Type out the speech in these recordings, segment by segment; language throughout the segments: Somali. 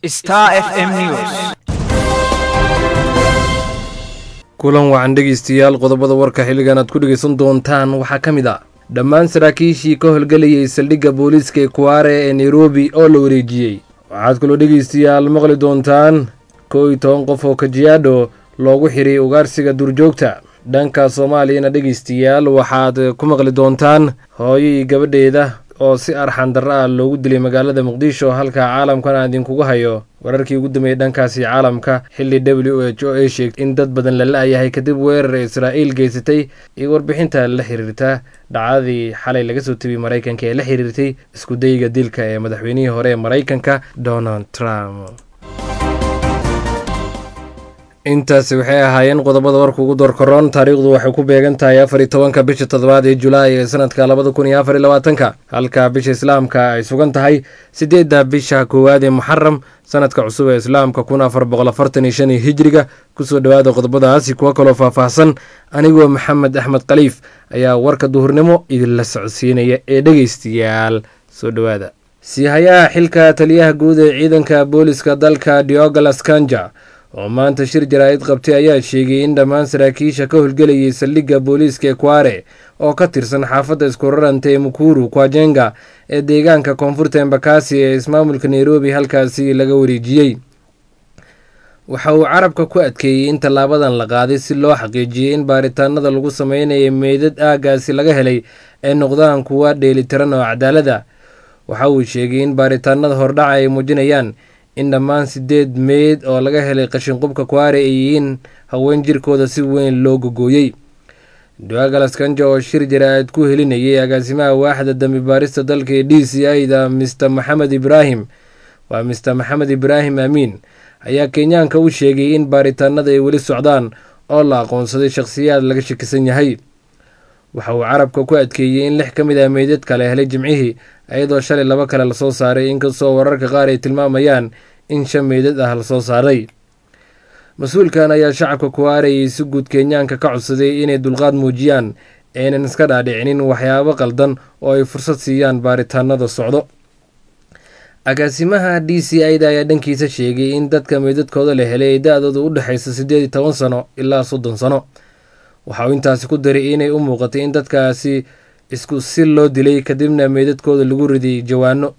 Star FM News. kulan wacan dhegaystayaal qodobada warka xilligan aad ku dhegaysan doontaan waxaa ka mid ah dhammaan saraakiishii ka howlgelayay saldhigga booliiska ee kuwaare ee nairobi oo la wareejiyey waxaad kaloo dhegaystayaal maqli doontaan kow iyo toban qof oo kajiyaadho loogu xiray ugaarsiga duurjoogta dhanka soomaaliyana dhegaystayaal waxaad ku maqli doontaan hooyo iyo gabadheeda oo si arxan darro ah loogu dilay magaalada muqdisho halka caalamkana idinkugu hayo wararkii ugu dambeeyey dhankaasi caalamka xilli w h o ay sheegtay in dad badan la la-yahay kadib weerar israa'iil geysatay iyo warbixinta la xiriirta dhacdadii xalay laga soo tebiyey maraykanka ee la xiriirtay iskudayga dilka ee madaxweynihii hore ee maraykanka donald trump intaasi waxay ahaayeen qodobada warka ugu doorkaroon taariikhdu waxay ku beegan tahay afar iyo tobanka bisha toddobaad ee julaay ee sanadka labada kun iyo afar iyo labaatanka halka bisha islaamka ay sugan tahay sideedda bisha koowaad ee muxaram sanadka cusub ee islaamka kun afar boqol afartan iyo shan iyo hijriga kusoo dhowaada qodobadaasi kuwo kaloo faahfaahsan anigoo maxamed axmed khaliif ayaa warka duhurnimo idinla socodsiinaya ee dhegaystayaal soo dhowaada siihayaha xilka taliyaha guud ee ciidanka booliska dalka diogalas kanja oo maanta shir jaraa'id qabtay ayaa sheegay in dhammaan saraakiisha ka howlgelayay saldhigga booliiska ekware oo ka tirsan xaafadda iskuraranta ee mukuru kwajenga ee deegaanka koonfurta embakasi ee ismaamulka nairobi halkaasi laga wareejiyey waxa uu carabka ku adkeeyey in tallaabadan la qaaday si loo xaqiijiyey in baaritaanada lagu sameynaya meydad aagaasi laga helay ay noqdaan kuwa dheelitiran oo cadaalada waxa uu sheegay in baaritaanada hordhaca ay muujinayaan in dhammaan sideed meyd oo laga helay qashinqubka kuwaare ay yihiin haween jirkooda si weyn loo gogooyey duagalas kanja oo shir jaraa'id ku helinayay agaasimaha waaxda dambi baarista dalka ee d c i da mister maxamed ibraahim waa mister maxamed ibraahim amiin ayaa kenyaanka u sheegay in baaritaanada ay weli socdaan oo la aqoonsaday shakhsiyaad laga shakisan yahay waxa uu carabka ku adkeeyey in lix ka mid ah meydadka la helay jimcihii iyadoo shalay laba kale lasoo saaray inkastoo wararka qaar ay tilmaamayaan in shan meydad ah lasoo saaray mas-uulkan ayaa shacabka kuwaarayay si guud kenyaanka ka codsaday inay dulqaad muujiyaan aynan iska dhaadhicinin waxyaabo qaldan oo ay fursad siiyaan baaritaanada socdo agaasimaha d c i da ayaa dhankiisa sheegay in dadka meydadkooda la helay ay da-dooda u dhexaysa siddeed iyo toban sano ilaa soddon sano waxa uu intaasi ku daray inay u muuqatay in dadkaasi isku si loo dilay kadibna meydadkooda lagu riday jawaano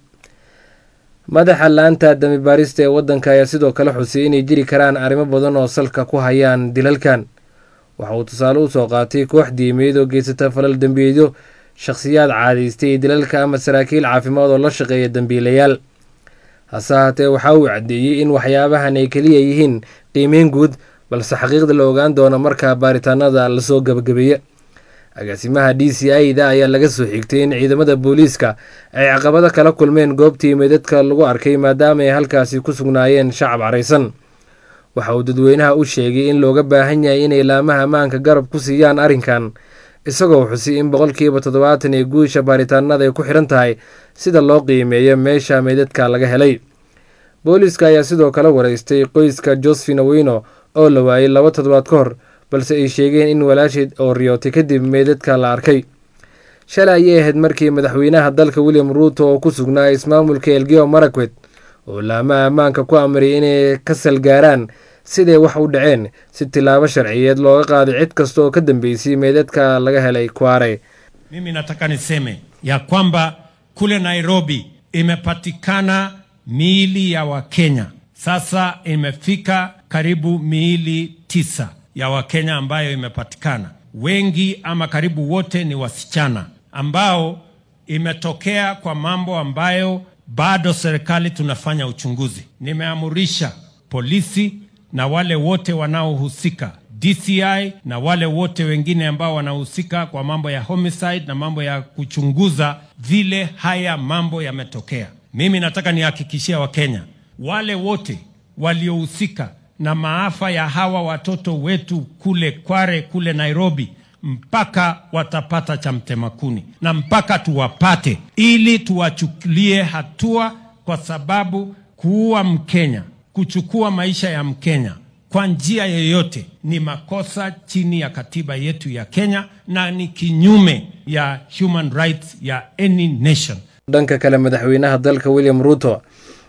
madaxa laanta dami baarista ee waddanka ayaa sidoo kale xusay inay jiri karaan arrimo badan oo salka ku hayaan dilalkan waxa uu tusaale u soo qaatay koox diimeed oo geysata falal dembiyeedyo shakhsiyaad caadaystay dilalka ama saraakiil caafimaad oo la shaqeeya dembiilayaal hase haatee waxa uu caddeeyey in waxyaabahan ay keliya yihiin qiimeyn guud balse xaqiiqda la ogaan doono markaa baaritaanada lasoo gabagabeeya agaasimaha d c i da ayaa laga soo xigtay in ciidamada booliiska ay caqabado kala kulmeen goobtii meydadka lagu arkay maadaama ay halkaasi ku sugnaayeen shacab caraysan waxa uu dadweynaha u sheegay in looga baahan yahay inay laamaha ammaanka garab ku siiyaan arrinkan isagoo xusay in boqolkiiba toddobaatan ee guusha baaritaanada ay ku xidhan tahay sida loo qiimeeyo meesha meydadka laga helay booliiska ayaa sidoo kale wareystay qoyska josephine aweyno oo la waayay laba toddobaad ka hor balse ay sheegeen in walaasheed oo riyootay kadib meydadka la arkay shalay ayay ahayd markii madaxweynaha dalka william ruuto oo ku sugnaa ismaamulka elgeo marakwet oo laamaha ammaanka ku amray inay ka salgaaraan siday wax u dhaceen si tilaabo sharciyeed looga qaaday cid kasta oo ka dambeysay meydadka laga helay kware Mimi nataka niseme ya kwamba kule Nairobi imepatikana miili ya Wakenya. Sasa imefika karibu miili tisa ya Wakenya ambayo imepatikana. Wengi ama karibu wote ni wasichana ambao imetokea kwa mambo ambayo bado serikali tunafanya uchunguzi. Nimeamurisha polisi na wale wote wanaohusika DCI na wale wote wengine ambao wanahusika kwa mambo ya homicide na mambo ya kuchunguza vile haya mambo yametokea. Mimi nataka nihakikishia Wakenya wale wote waliohusika na maafa ya hawa watoto wetu kule Kware, kule Nairobi, mpaka watapata cha mtemakuni na mpaka tuwapate, ili tuwachukulie hatua, kwa sababu kuua Mkenya, kuchukua maisha ya Mkenya kwa njia yoyote ni makosa chini ya katiba yetu ya Kenya na ni kinyume ya human rights ya any nation. dhanka kale madaxweynaha dalka william ruuto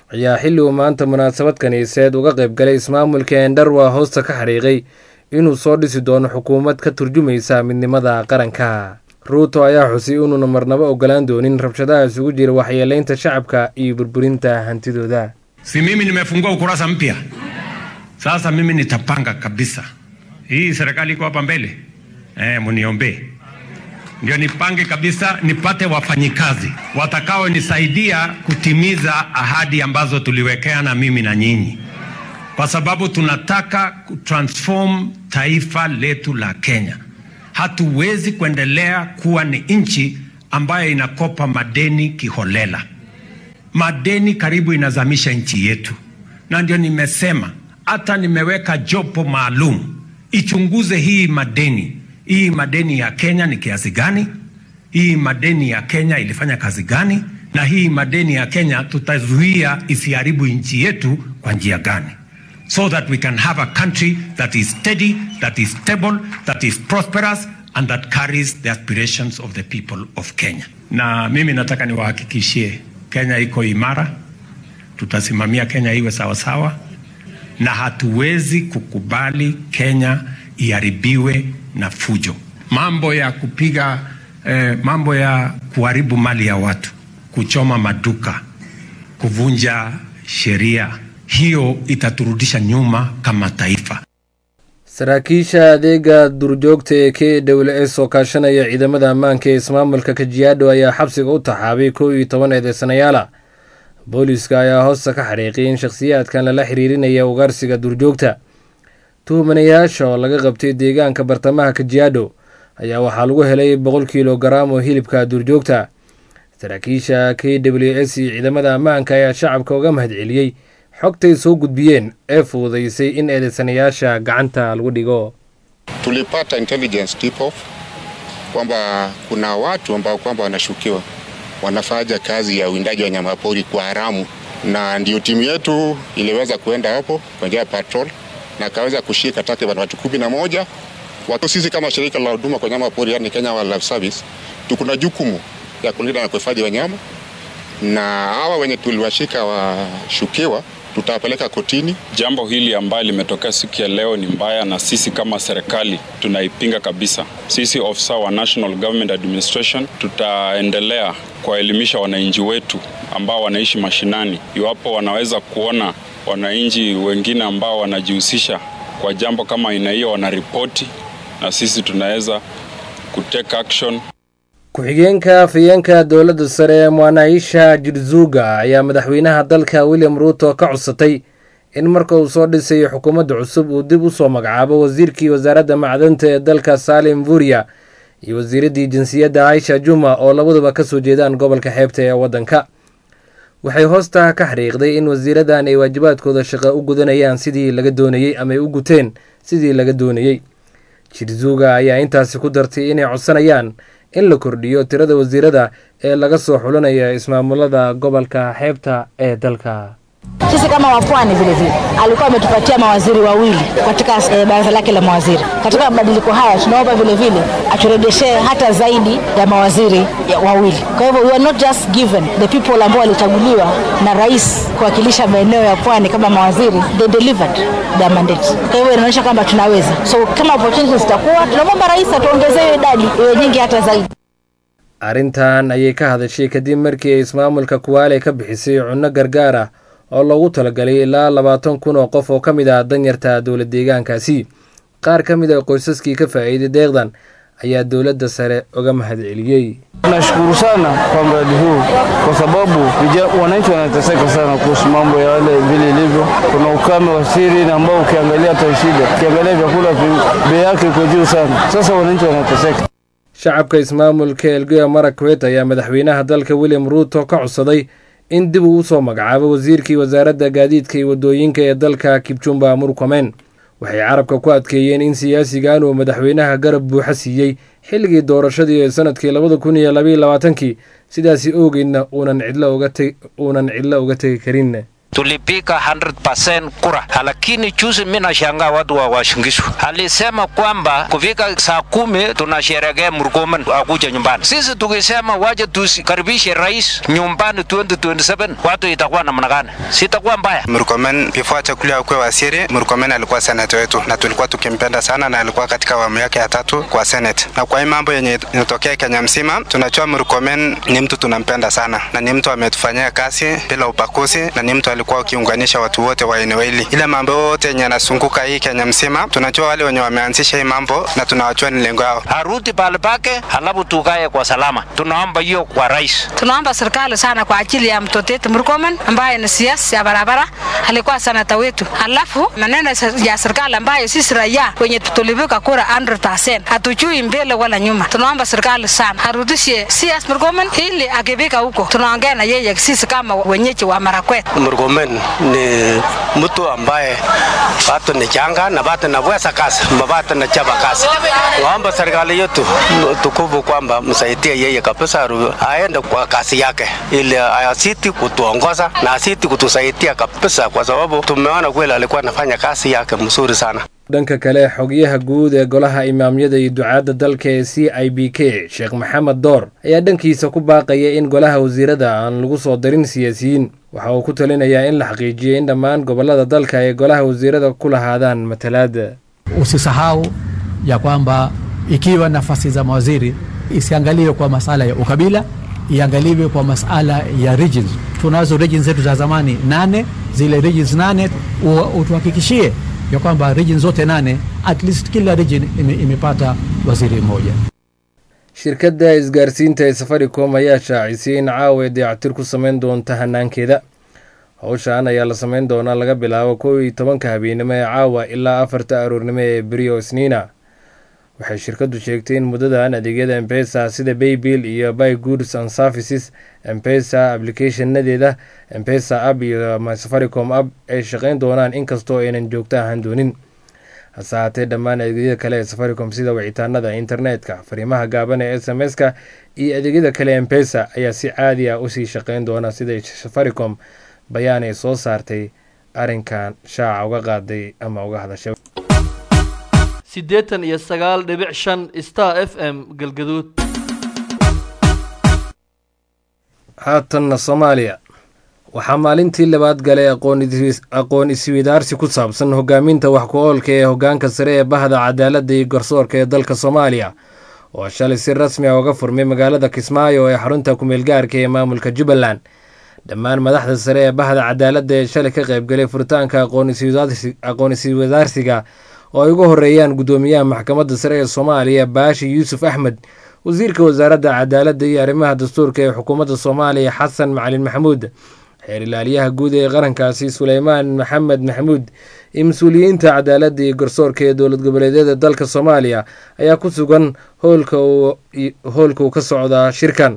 ayaa xilli uu maanta munaasabad kiniiseed uga qayb galay ismaamulka endarwa hoosta ka xariiqay inuu soo dhisi doono xukuumad ka turjumaysa midnimada qaranka ruuto ayaa xusay inuuna marnabo ogolaan doonin rabshadaha isugu jira waxyeeleynta shacabka iyo burburinta hantidooda si mimi nimefungua ukurasa mpya sasa mimi nitapanga kabisa hii serikali iko hapa mbele eh, muniombee ndio nipange kabisa nipate wafanyikazi watakaonisaidia kutimiza ahadi ambazo tuliwekea na mimi na nyinyi kwa sababu tunataka kutransform taifa letu la Kenya. Hatuwezi kuendelea kuwa ni nchi ambayo inakopa madeni kiholela. Madeni karibu inazamisha nchi yetu, na ndio nimesema hata nimeweka jopo maalum ichunguze hii madeni. Hii madeni ya Kenya ni kiasi gani? Hii madeni ya Kenya ilifanya kazi gani? Na hii madeni ya Kenya tutazuia isiharibu nchi yetu kwa njia gani? so that we can have a country that is steady, that is stable, that is prosperous, and that carries the aspirations of the people of Kenya. Na mimi nataka niwahakikishie Kenya iko imara, tutasimamia Kenya iwe sawasawa, na hatuwezi kukubali Kenya iharibiwe na fujo, mambo ya kupiga eh, mambo ya kuharibu mali ya watu, kuchoma maduka, kuvunja sheria hiyo itaturudisha nyuma kama taifa. saraakiisha adeega durjoogta ee k w s oo kaashanaya ciidamada ammaanka ee ismaamulka kajiyaadho ayaa xabsiga u taxaabay kow iyo toban eedeysanayaala booliiska ayaa hoosta ka xariiqiyay in shakhsiyaadkan lala xiriirinaya ugaarsiga durjoogta tuhumanayaasha oo laga qabtay deegaanka bartamaha kajiyaadho ayaa waxaa lagu helay boqol kiilo garaam oo hilibka durjoogta saraakiisha k w s iyo ciidamada ammaanka ayaa shacabka uga mahadceliyey xogtay soo gudbiyeen ee fududaysay in eedeysanayaasha gacanta lagu dhigo tulipata intelligence tip off kwamba kuna watu ambao kwamba wanashukiwa wanafanya kazi ya uwindaji wa nyamapori kwa haramu, na ndio timu yetu iliweza kuenda hapo kwa njia ya patrol na kaweza kushika takriban watu kumi na moja. Watu sisi kama shirika la huduma kwa nyama pori, yani Kenya Wildlife Service, tuko na jukumu ya kulinda na kuhifadhi wanyama, na hawa wenye tuliwashika washukiwa tutawapeleka kotini. Jambo hili ambayo limetokea siku ya leo ni mbaya, na sisi kama serikali tunaipinga kabisa. Sisi ofisa wa National Government Administration tutaendelea kuwaelimisha wananchi wetu ambao wanaishi mashinani, iwapo wanaweza kuona wananchi wengine ambao wanajihusisha kwa jambo kama aina hiyo, wanaripoti na sisi tunaweza kutake action. ku-xigeenka afhayeenka dowladda sare ee muanaisha jirzuga ayaa madaxweynaha dalka william ruuto ka codsatay in marka uu soo dhisayo xukuumadda cusub uu dib u soo magacaabo wasiirkii wasaaradda macdanta ee dalka salim vuria iyo wasiiraddii jinsiyadda aisha juma oo labaduba ka soo jeedaan gobolka xeebta ee waddanka waxay hoosta ka xariiqday in wasiiradan ay waajibaadkooda shaqo u gudanayaan sidii laga doonayey ama ay u guteen sidii laga doonayey jirzuga ayaa intaasi ku dartay inay codsanayaan in la kordhiyo tirada wasiirada ee laga soo xulinaya ismaamulada gobolka xeebta ee dalka Sisi kama wapwani vile vile alikuwa ametupatia mawaziri wawili katika eh, baraza lake la mawaziri. Katika mabadiliko haya tunaomba vile vile aturegeshee hata zaidi ya mawaziri ya wawili. Kwa hivyo we are not just given the people ambao walichaguliwa na rais kuwakilisha maeneo ya pwani kama mawaziri, they delivered their mandate. Kwa hivyo inaonyesha kwamba tunaweza. So kama opportunities zitakuwa, tunamwomba rais atuongezee hiyo idadi iwe nyingi hata zaidi. arrintan ayay ka hadashay kadib markii ay ismaamulka kuwaale ka bixisay cunno gargaar ah oo loogu talagalay ilaa labaatan kun oo qof oo ka mid ah danyarta dowla deegaankaasi qaar ka mid a qoysaskii ka faa'iiday deeqdan ayaa dowladda sare uga mahadceliyey Nashukuru sana kwa mradi huu kwa sababu vija- wananchi wanateseka sana kuhusu mambo ya wale vile ilivyo. Kuna ukame wa siri na ambao ukiangalia hata shida, ukiangalia vyakula vi- bei yake iko juu sana. Sasa wananchi wanateseka. shacabka ismaamulka elgeyo marakwet ayaa madaxweynaha dalka william ruuto ka codsaday in dib uu usoo magacaabo wasiirkii wasaaradda gaadiidka iyo waddooyinka ee dalka kibjumba murkomen waxay carabka ku adkeeyeen in siyaasigan uu madaxweynaha garab buuxa siiyey xilligii doorashadii ee sanadkii labada kun iyo labaiyo labaatankii sidaasi oogeydna uunan cidlo uga te- uunan cidlo uga tegi karin tulipika 100% kura, lakini juzi mimi nashangaa watu wa Washingishu alisema kwamba kufika saa kumi tunasherehekea Murkomen akuja nyumbani. Sisi tukisema waje tusikaribishe rais nyumbani 2027 watu itakuwa namna gani? Sitakuwa mbaya. Murkomen before chakulia akuwe waziri, Murkomen alikuwa senate wetu na tulikuwa tukimpenda sana, na alikuwa katika awamu yake ya tatu kwa senate. Na kwa hii mambo yenye inatokea Kenya mzima, tunajua Murkomen ni mtu tunampenda sana, na ni mtu ametufanyia kazi bila ubaguzi, na ni mtu alikuwa akiunganisha watu wote wa eneo hili. Ile mambo yote yenye yanazunguka hii Kenya mzima, tunajua wale wenye wameanzisha hii mambo na tunawajua ni lengo yao. Arudi pale pake, halafu tukae kwa salama. Tunaomba hiyo kwa rais. Tunaomba serikali sana kwa ajili ya mtoto wetu Murkomen ambaye ni siasa ya barabara, alikuwa senata wetu. Halafu maneno ya serikali ambayo sisi raia wenye tulipiga kura 100% hatujui mbele wala nyuma. Tunaomba serikali sana arudishe CS Murkomen ili akifika huko tunaongea na yeye sisi kama wenyeji wa Marakwet. Murkomen ni mtu ambaye bado ni changa na bado naweza kazi, bado na chapa kazi. Naomba serikali yetu tukufu kwamba msaidie yeye kabisa, aende kwa kazi yake ili asiti kutuongoza na asiti kutusaidia kabisa, kwa sababu tumeona kweli alikuwa anafanya kazi yake mzuri sana. dhanka kale xogayaha guud ee golaha imaamyada iyo ducaadda dalka ee c i b k sheekh maxamed door ayaa dhankiisa ku baaqaya in golaha wasiirada aan lagu soo darin siyaasiyiin waxa uu ku talinayaa in la xaqiijiyo in dhammaan gobollada dalka ay golaha wasiirada ku lahaadaan matalaada Usisahau ya kwamba ikiwa nafasi za mawaziri isiangaliwe kwa masala ya ukabila, iangaliwe kwa masala ya regions. Tunazo regions zetu za zamani nane, zile regions nane u- utuhakikishie ya kwamba region zote nane at least kila region ime, imepata waziri mmoja. shirkadda isgaarsiinta ee safaricom ayaa shaacisay in caawa ay dayactir ku samayn doonta hanaankeeda howshan ayaa la samayn doonaa laga bilaabo kow iyo tobanka habeenimo ee caawa ilaa afarta aroornimo ee beriyo isniina waxay shirkaddu sheegtay in muddadan adeegyada embesa sida baybill iyo by goods and services embesa applicationadeeda embesa app iyo my safaricom app ay shaqayn doonaan inkastoo aynan joogto ahaan doonin hase haatee dhammaan adeegyada kale ee safaricom sida wicitaanada internetka fariimaha gaaban ee s m s-ka iyo adeegyada kale embesa ayaa si caadi ah usii shaqayn doona siday safaricom bayaan ay soo saartay arrinkan shaaca uga qaaday ama uga hadashay siddeetan iyo sagaal dhibic shan star f m galgaduud haatanna soomaaliya waxaa maalintii labaad galay aqoon is- aqoon isweydaarsi ku saabsan hogaaminta wax ku-oolka ee hogaanka sare ee bahda cadaaladda iyo garsoorka ee dalka soomaaliya oo shalay si rasmi ah uga furmay magaalada kismaayo ee xarunta ku-meelgaarka ee maamulka jubbaland dhammaan madaxda sare ee bahda cadaaladda ee shalay ka qaybgalay furitaanka aqoon isweydaarsi- aqoon isweydaarsiga oo ay ugu horeeyaan guddoomiyaha maxkamadda sare ee soomaaliya baashi yuusuf axmed wasiirka wasaaradda cadaaladda iyo arrimaha dastuurka ee xukuumadda soomaaliya xasan macalin maxamuud xeer ilaaliyaha guud ee qarankaasi suleymaan maxamed maxamuud iyo mas-uuliyiinta cadaaladda iyo garsoorka ee dowlad goboleedyada dalka soomaaliya ayaa ku sugan hoolka uu hoolka uu ka socdaa shirkan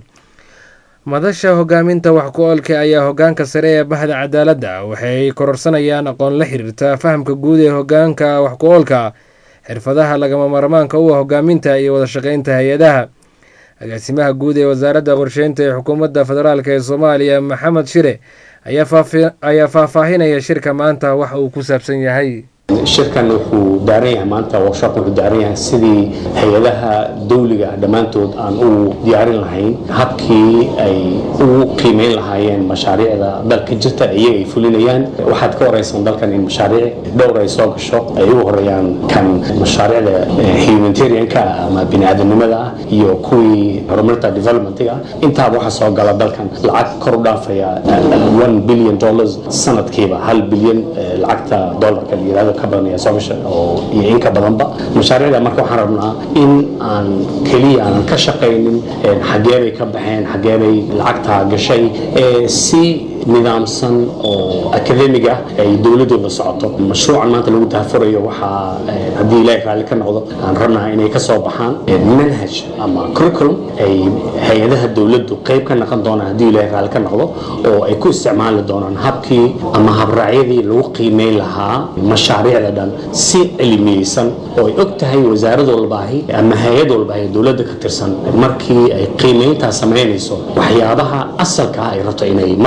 madasha hogaaminta wax ku-oolka ayaa hogaanka sare ee bahda cadaaladda waxay kororsanayaan aqoon la xiriirta fahamka guud ee hogaanka wax ku-oolka xirfadaha lagama maarmaanka u ah hogaaminta iyo wada shaqeynta hay-adaha agaasimaha guud ee wasaaradda qorsheynta ee xukuumadda federaalk ee soomaaliya maxamed shire ayaa faafi- ayaa faahfaahinaya shirka maanta waxa uu ku saabsan yahay shirkan wuxuu daaran yahay maanta workshop wuxuu daaran yahay sidii hay-adaha dawliga ah dhammaantood aan u diyaarin lahayn habkii ay ugu qiimeyn lahaayeen mashaariicda dalka jirta iyaga ay fulinayaan waxaad ka horeysan dalkan in mashaariic dhowr ay soo gasho ay ugu horeeyaan kan mashaariicda eh, humanitarianka ah ama biniaadanimada ah iyo kuwii horumarinta developmentiga ah intaaba waxaa soo gala dalkan lacag kor u dhaafaya eh, 1 billion dollars sanadkiiba hal bilyan eh, lacagta dollarka la yirahdo ka badan ayaa soo gasha oo iyo in ka badanba mashaariicda marka waxaan rabnaa in aan keliya aanan ka shaqaynin eh, xagee bay ka baxeen xagee bay lacagtaa gashay eh, si nidaamsan oo academic ah ay dowladdu la socoto mashruucan maanta lagu tahafurayo waxaa eh, haddii ilaahay raalli ka noqdo aan rabnaa inay ka soo baxaan eh, manhaj ama curriculum ay hay-adaha dowladdu qayb ka noqon doonaan haddii ilaahay raalli ka noqdo oo ay ku isticmaali doonaan habkii ama habraacyadii lagu qiimeyn lahaa mashaariicda dhan si cilmiyeysan oo ay og tahay wasaarad walbaahi ama hay-ad walbaahi dowladda ka tirsan markii ay qiimeyntaa samaynayso waxyaabaha asalka ah ay rabto inay mar walba ay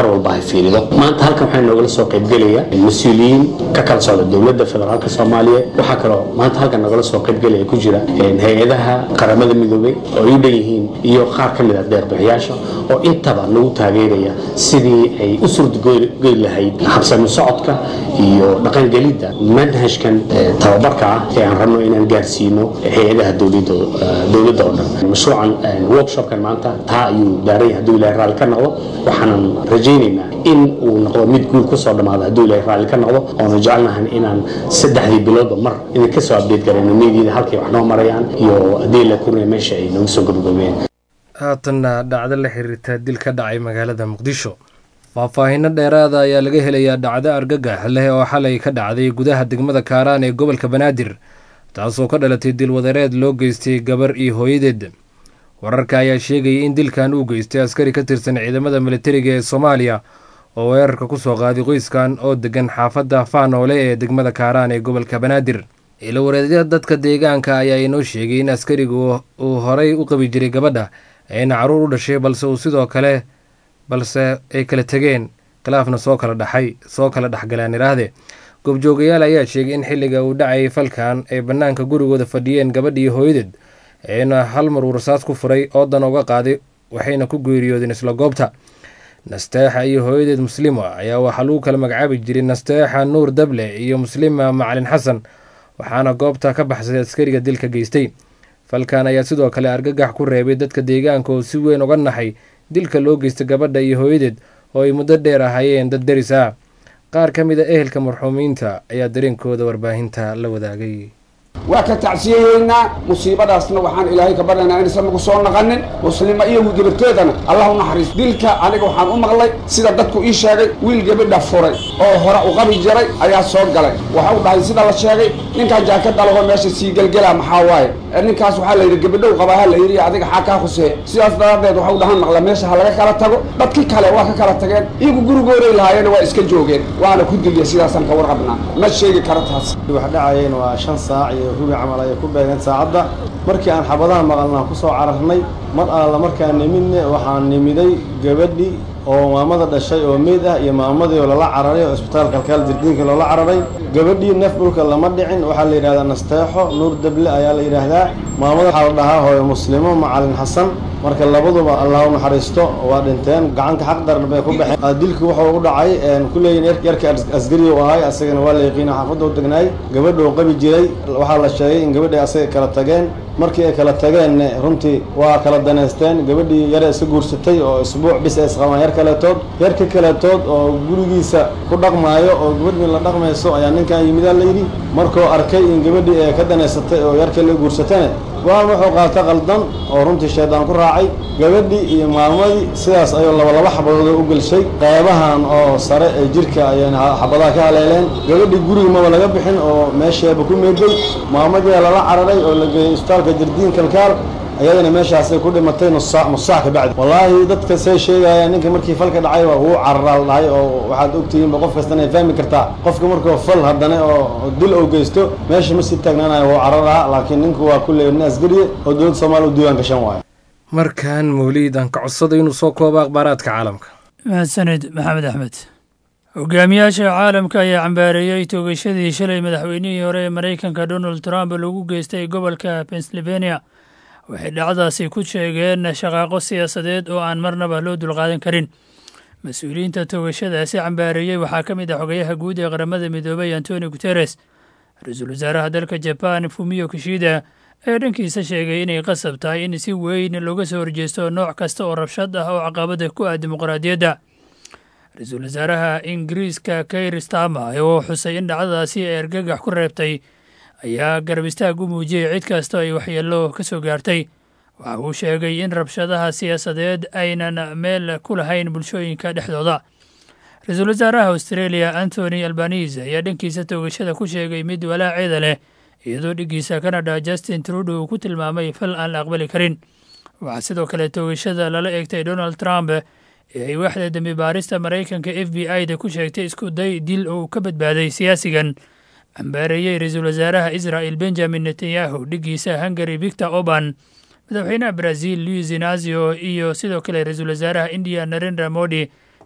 fiirido maanta halkan waxaa noogala soo qaybgelaya mas-uuliyiin ka kala socda dowladda federaalka soomaaliya waxaa kaloo maanta halkan noogala soo qaybgelaya ku jira hay-adaha qaramada midoobay oo ay u dhan yihiin iyo qaar ka mid a deerbixiyaasha oo intaba nagu taageeraya sidii ay u suurtageli lahayd habsami socodka iyo dhaqangelidda manhajkan tababarka ah ee aan rabno inaan gaarsiino hay-adaha dowladda oo dhan mashruucan workshopkan maanta taa ayuu daaran yahay hadduu ilahay raalli ka noqdo waxaanan rajaynaynaa in uu noqdo mid guul kusoo dhammaado hadduu ilahay raalli ka noqdo oonu jecelnahan inaan saddexdii biloodba mar idin ka soo update garayno meediada halkay wax noo marayaan iyo haddii la kuraya meesha ay nooga soo gabagabeen haatanna dhacdo la xiriirta dil ka dhacay magaalada muqdisho faahfaahinno dheeraada ayaa laga helayaa dhacdo argagax leh oo xalay ka dhacday gudaha degmada kaaraan ee gobolka banaadir taasoo ka dhalatay dilwadareed loo geystay gabar iyo hooyadeed wararka ayaa sheegayay in dilkan uu geystay askari ka tirsan ciidamada militariga ee soomaaliya oo weerarka ku soo qaaday qoyskan oo degan xaafadda faanoole ee degmada kaaraan ee gobolka banaadir ilawareedyada dadka deegaanka ayaa inoo sheegay in askarigu uu horay u qabi jiray gabadha ayna caruur u dhashay balse uu sidoo kale balse ay kala tegeen khilaafna soo kala dhaxay soo kala dhexgaleen idhaahde goobjoogayaal ayaa sheegay in xilliga uu dhacayay falkan ay bannaanka gurigooda fadhiyeen gabadhii hooyadeed eena hal mar uu rasaas ku furay oodan uga qaaday waxayna ku geeriyoodeen isla goobta nasteexa iyo hooyadeed muslima ayaa waxaa lagu kala magacaabi jiray nasteexa nuur dable iyo muslima macalin xasan waxaana goobta ka baxsaday askariga dilka geystay falkan ayaa sidoo kale argagax ku reebay dadka deegaanka oo si weyn uga naxay dilka loo geystay gabadha iyo hooyadeed oo ay muddo dheer ahaayeen dad deris ah qaar ka mid a ehelka marxuumiinta ayaa dareenkooda warbaahinta la wadaagay waa ka tacsiyayeynaa musiibadaasna waxaan ilaahay ka baryaynaa inaysan nagu soo naqanin muslima iyo gabarteedana allah u naxariis dilka aniga waxaan u maqlay sida dadku ii sheegay wiil gabadha furay oo hore u qabi jiray ayaa soo galay waxa u dhahay sida la sheegay ninkan jaakada laho meesha sii gelgelaa maxaa waaye ninkaas waxaa la yidhi gabadhow qabaa ha la yidhi adiga xaa kaa khusee sidaas daraaddeed waxa u dhahan maqla meesha ha laga kala tago dadkii kale waa ka kala tageen iyagu gurigooday lahaayeen waa iska joogeen waana ku dilya sidaasaan ka warqabnaa ma sheegi karo taas wax dhacayeen waa shan saac iyo rubi camal ayay ku beegeen saacadda markii aan xabadaha maqalnaan ku soo cararnay mar alla markaan nimidne waxaan nimiday gabadhi oo maamada dhashay oo meyd ah iyo maamadii oo lala cararay oo isbitaal kalkaal dirdiinka loola cararay gabadhii neef dhulka lama dhicin waxaa la yidhahdaa nasteexo nuur dable ayaa la yidhaahdaa maamada waxaa la dhahaa hooyo muslimo macalin xasan marka labaduba allah u naxariisto waa dhinteen gacanka xaq daran bay ku baxeen dilku wuxuu u dhacay kuleeyihin yarka asgari u ahay asagana waa la yaqiina xaafadda u degnaay gabadha uu qabi jiray waxaa la sheegay in gabadhii asaga kala tageen markii ay kala tageenna runtii waa kala daneysteen gabadhii yare iska guursatay oo isbuuc bis ay isqabaan yar kaletood yarka kaletood oo gurigiisa ku dhaqmaayo oo gabadhii la dhaqmayso ayaa ninkan yimidaa layidhi markuu arkay in gabadhii ay ka daneysatay oo yarka la guursatana go-aan wuxuu qaata qaldan oo runtii shaydaan ku raacay gabadhii iyo maamadii sidaas ayuu labalaba xabadood u gelshay qeybahan oo sare ee jirka ayayna xabadaha ka haleeleen gabadhii guriga maba laga bixin oo meesheeba ku meeday maamadii lala cararay oo la geeyey isbitaalka jardiin kalkaal ayadana meeshaasay ku dhimatay nusaac nusaac ka bacdi wallaahi dadka say sheegayaan ninka markii falka dhacay waa wuu cararaa la dhahay oo waxaad ogtihiinba qof kastana ay fahmi kartaa qofka markuu fal haddana oo dil uu geysto meesha ma sii taagnaanayo wuu cararaa laakiin ninku waa kulley nin asgariye oo dowladda soomaaliya u diiwaan gashan waayo markan mawliid aan ka codsaday inuu soo koobo akhbaaraadka caalamka mahadsanid maxamed axmed hogaamiyaasha caalamka ayaa cambaareeyey toogashadii shalay madaxweynihii hore ee maraykanka donald trump lagu geystay gobolka pennsylvania waxay dhacdaasi ku sheegeen shaqaaqo siyaasadeed oo aan marnaba loo dulqaadan karin mas-uuliyiinta toogashadaasi cambaareeyey waxaa ka mid ah xogayaha guud ee qaramada midoobay antoni guteres ra-iisul wasaaraha dalka jaban fumiyo kishida ee dhankiisa sheegay inay qasab tahay in si weyn looga soo horjeesto nooc kasta oo rabshad ah oo caqabada ku ah dimuqraadiyadda ra-iisul wasaaraha ingiriiska kair stama oo xusay in dhacdadaasi ay argagax ku reebtay ayaa garab istaag u muujiyey cid kasta ay waxyeello ka soo gaartay waxa uu sheegay in rabshadaha siyaasadeed aynan meel ku lahayn bulshooyinka dhexdooda ra-iisul wasaaraha australia antony albanise ayaa dhankiisa toogashada ku sheegay mid walaaceeda leh iyadoo dhiggiisa canada justin trudeau uu ku tilmaamay fal aan la aqbali karin waxaa sidoo kale toogashada lala eegtay donald trump ee ay waaxda dembi baarista maraykanka f b i da ku sheegtay isku day dil uu ka badbaaday siyaasigan cambaareeyey ra-iisul wasaaraha israel benjamin netanyahu dhiggiisa hungary victor orban madaxweynaha brazil luis inazio iyo sidoo kale ra-iisul wasaaraha indiya narendra modi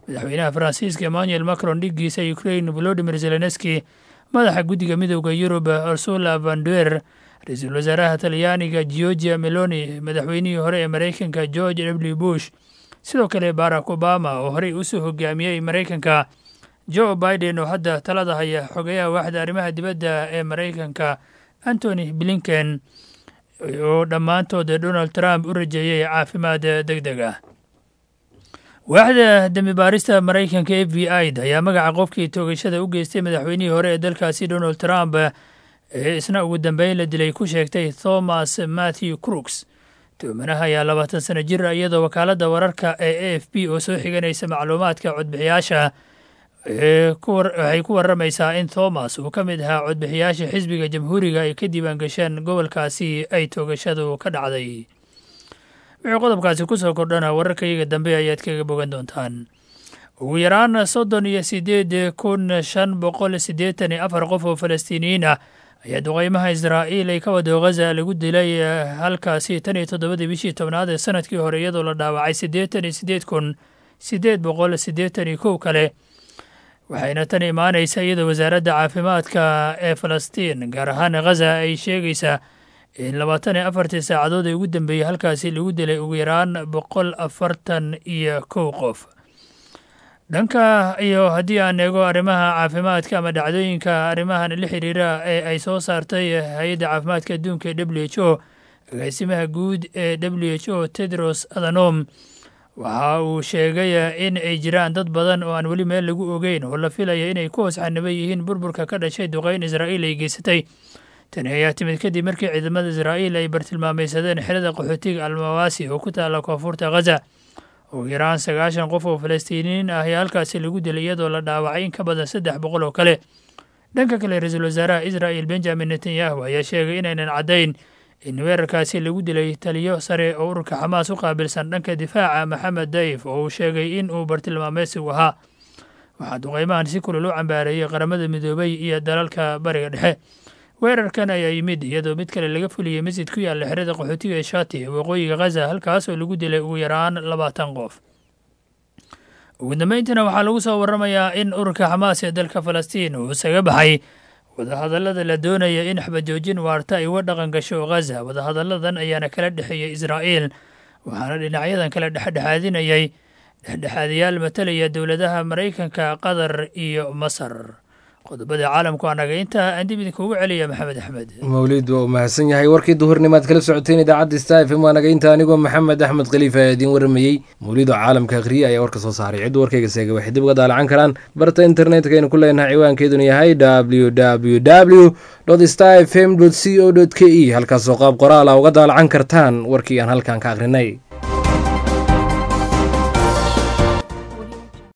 madaxweynaha faransiiska emmanuel macron dhiggiisa ukrain volodimir zelenski madaxa guddiga midooda yurub ursula vanduer ra-iisul wasaaraha talyaaniga georgia meloni madaxweynihii hore ee maraykanka george w bush sidoo kale barack obama oo horey usoo hogaamiyey maraykanka joe biden oo hadda talada haya xogeyaha waaxda arrimaha dibadda ee maraykanka antony blinken oo dhammaantood donald trump u rajeeyey caafimaad deg deg ah waaxda dembi baarista maraykanka f b i da ayaa magaca qofkii toogashada u geystay madaxweynihii hore ee dalkaasi donald trump ee isna ugu dambeyn la dilay ku sheegtay thomas matthew crooks tuumanaha ayaa labaatan sano jir ah iyadoo wakaaladda wararka ee a f b oo soo xiganaysa macluumaadka codbixiyaasha waxay ku waramaysaa in thomas uu ka mid ahaa codbixiyaasha xisbiga jamhuuriga ay ka diiwaan gasheen gobolkaasi ay toogashadu ka dhacday wixii qodobkaasi kusoo kordhana wararkayaga dambe ayaad kaga bogan doontaan ugu yaraan soddon iyo sideed kun shan boqol siddeetan iyo afar qof oo falastiiniyiin ah ayaa duqeymaha israa'iil ay ka wado ghaza lagu dilay halkaasi tan iyo toddobadii bishii tobnaad ee sanadkii hore iyadoo la dhaawacay siddeetan iyo siddeed kun siddeed boqol siddeetan iyo kow kale waxayna tan imaanaysa iyadoo wasaaradda caafimaadka ee falastiin gaar ahaan ghaza ay sheegaysaa in labaatan iyo afartii saacadood ee ugu dambeeyey halkaasi lagu dilay ugu yaraan boqol afartan iyo kow qof dhanka iyo haddii aan eego arrimaha caafimaadka ama dhacdooyinka arrimahan la xiriira ee ay soo saartay hay-adda caafimaadka adduunka ee w h o agaasimaha guud ee w h o tedros adhanom waxa uu sheegay in ay jiraan dad badan oo aan weli meel lagu ogeyn oo la filaya inay ku hoos xaniban yihiin burburka ka dhashay duqeyn israa'iil ay geysatay tani ayaa timid kadib markii ciidamada israa'iil ay bartilmaamaysadeen xerada qaxootiga almawaasi oo ku taala koonfurta ghaza ugu yaraan sagaashan qof oo falastiiniyiin ah ayaa halkaasi lagu dilay iyadoo la dhaawacay in ka badan saddex boqol oo kale dhanka kale ra-iisul wasaaraha israa'il benjamin netanyahu ayaa sheegay inaynan caddayn in weerarkaasi lagu dilay taliyo sare oo ururka xamaas u qaabilsan dhanka difaaca maxamed dayif oo uu sheegay in uu bartilmaameysigu ahaa waxaa duqeymahan si kulul u cambaareeyey qaramada midoobay iyo dalalka bariga dhexe weerarkan ayaa yimid iyadoo mid kale laga fuliyey masjid ku yaalla xerada qaxootiga ee shati ee waqooyiga ghaza halkaas oo lagu dilay ugu yaraan labaatan qof ugu dambeyntiina waxaa lagu soo waramayaa in ururka xamaas ee dalka falastiin uu isaga baxay wadahadallada la doonaya in xabajoojin waarta ay uga dhaqan gasho ghaza wadahadalladan ayaana kala dhexeeyey israa'iil waxaana dhinacyadan kala dhexdhexaadinayay dhexdhexaadayaal matalaya dowladaha maraykanka qatar iyo masar qodobada caalamku anaga intaa aan dib idinkuugu celiya maxamed axmed mawlid waa u mahadsan yahay warkii duhurnimaad kala socoteen idaacadda sta f m waa naga inta anigoo maxamed axmed khaliifa ayaa idiin waramayey mawlid oo caalamka akhriye ayaa warka soo saaray ciddu warkayga seega waxay dib uga daalacan karaan barta internetka aynu ku leenahay ciwaankeeduna yahay w w w sta f m c o k e halkaasoo qaab qoraala uga daalacan kartaan warkii aan halkan ka akhrinay